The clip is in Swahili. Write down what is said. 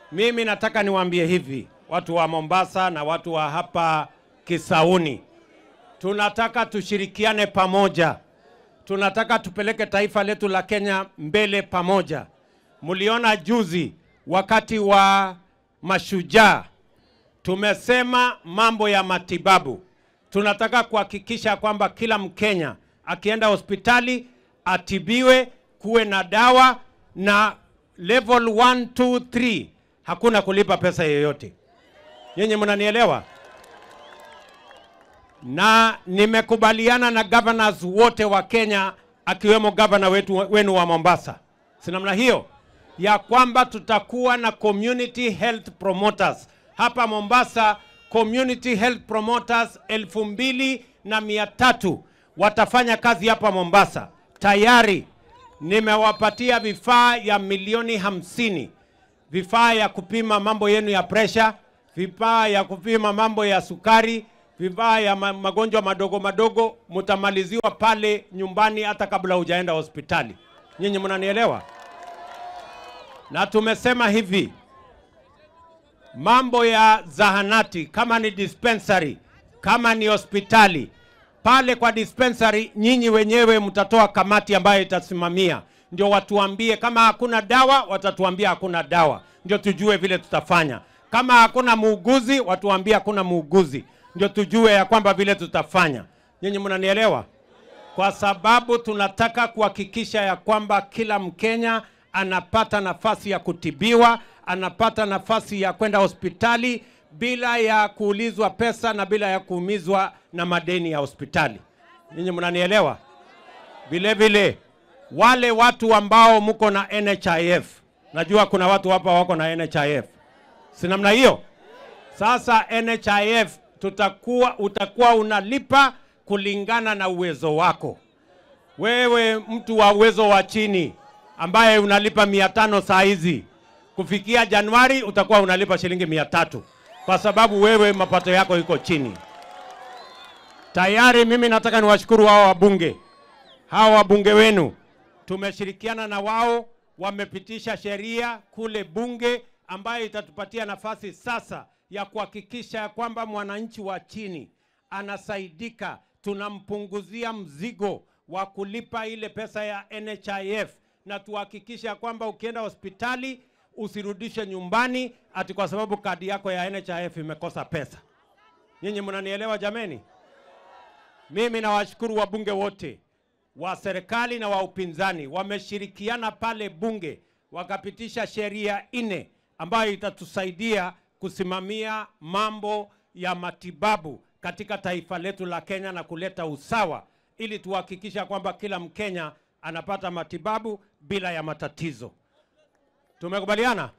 Mimi nataka niwaambie hivi, watu wa Mombasa na watu wa hapa Kisauni, tunataka tushirikiane pamoja, tunataka tupeleke taifa letu la Kenya mbele pamoja. Mliona juzi wakati wa mashujaa, tumesema mambo ya matibabu. Tunataka kuhakikisha kwamba kila Mkenya akienda hospitali atibiwe, kuwe na dawa na level 1 2 3 hakuna kulipa pesa yoyote. Nyinyi mnanielewa? Na nimekubaliana na governors wote wa Kenya akiwemo governor wetu wenu wa Mombasa, si namna hiyo ya kwamba tutakuwa na community health promoters hapa Mombasa. Community health promoters elfu mbili na mia tatu watafanya kazi hapa Mombasa. Tayari nimewapatia vifaa ya milioni hamsini vifaa ya kupima mambo yenu ya presha, vifaa ya kupima mambo ya sukari, vifaa ya ma magonjwa madogo madogo, mtamaliziwa pale nyumbani hata kabla hujaenda hospitali. Nyinyi mnanielewa? Na tumesema hivi, mambo ya zahanati, kama ni dispensary, kama ni hospitali, pale kwa dispensary, nyinyi wenyewe mtatoa kamati ambayo itasimamia, ndio watuambie kama hakuna dawa, watatuambia hakuna dawa, ndio tujue vile tutafanya. Kama hakuna muuguzi, watuambie hakuna muuguzi, ndio tujue ya kwamba vile tutafanya. Nyinyi mnanielewa? Kwa sababu tunataka kuhakikisha ya kwamba kila Mkenya anapata nafasi ya kutibiwa, anapata nafasi ya kwenda hospitali bila ya kuulizwa pesa na bila ya kuumizwa na madeni ya hospitali. Nyinyi mnanielewa? Vile vile wale watu ambao mko na NHIF, najua kuna watu hapa wako na NHIF, si namna hiyo? Sasa NHIF tutakuwa, utakuwa unalipa kulingana na uwezo wako. Wewe mtu wa uwezo wa chini ambaye unalipa mia tano saa hizi, kufikia Januari utakuwa unalipa shilingi mia tatu kwa sababu wewe mapato yako iko chini. Tayari mimi nataka niwashukuru hao wabunge, hawa wabunge wenu, tumeshirikiana na wao, wamepitisha sheria kule bunge ambayo itatupatia nafasi sasa ya kuhakikisha kwamba mwananchi wa chini anasaidika, tunampunguzia mzigo wa kulipa ile pesa ya NHIF na tuhakikisha kwamba ukienda hospitali usirudishe nyumbani ati kwa sababu kadi yako ya NHIF imekosa pesa. Nyinyi mnanielewa jameni? Mimi nawashukuru wabunge wote wa serikali na wa upinzani, wameshirikiana pale bunge wakapitisha sheria nne ambayo itatusaidia kusimamia mambo ya matibabu katika taifa letu la Kenya na kuleta usawa ili tuhakikisha kwamba kila Mkenya anapata matibabu bila ya matatizo. Tumekubaliana?